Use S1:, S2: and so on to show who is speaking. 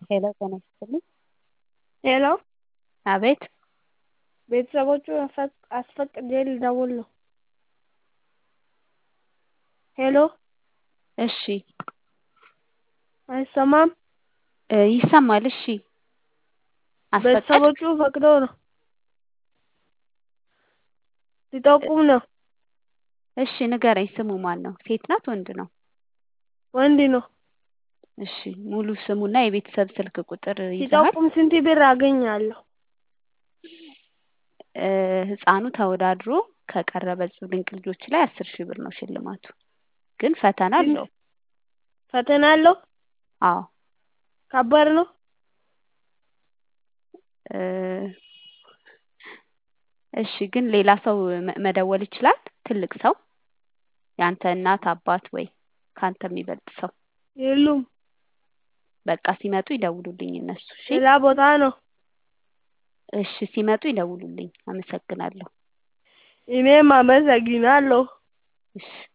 S1: ሄሎ ጤና ይስጥልኝ።
S2: ሄሎ
S1: አቤት
S2: ቤተሰቦቹን አስፈቅጄ ልደውል ነው። ሄሎ
S1: እሺ
S2: አይሰማም?
S1: እ ይሰማል። እሺ አስፈቀድክ?
S2: ቤተሰቦቹ ፈቅደው ነው። ሊጠቁም ነው።
S1: እሺ ንገረኝ። ስሙ ማን ነው? ሴት ናት ወንድ ነው?
S2: ወንድ ነው።
S1: እሺ ሙሉ ስሙና የቤተሰብ ስልክ ቁጥር ይዘሃል?
S2: ሲጠቁም ስንት ብር አገኛለሁ?
S1: እ ህፃኑ ተወዳድሮ ከቀረበ ድንቅ ልጆች ላይ አስር ሺህ ብር ነው ሽልማቱ። ግን ፈተና አለው።
S2: ፈተና አለው?
S1: አዎ
S2: ከባድ ነው?
S1: እ እሺ ግን ሌላ ሰው መ- መደወል ይችላል? ትልቅ ሰው የአንተ እናት አባት ወይ ከአንተ የሚበልጥ ሰው
S2: የሉም።
S1: በቃ ሲመጡ ይደውሉልኝ እነሱ። እሺ
S2: ሌላ ቦታ ነው።
S1: እሺ ሲመጡ ይደውሉልኝ። አመሰግናለሁ።
S2: እኔም አመሰግናለሁ።
S1: እሺ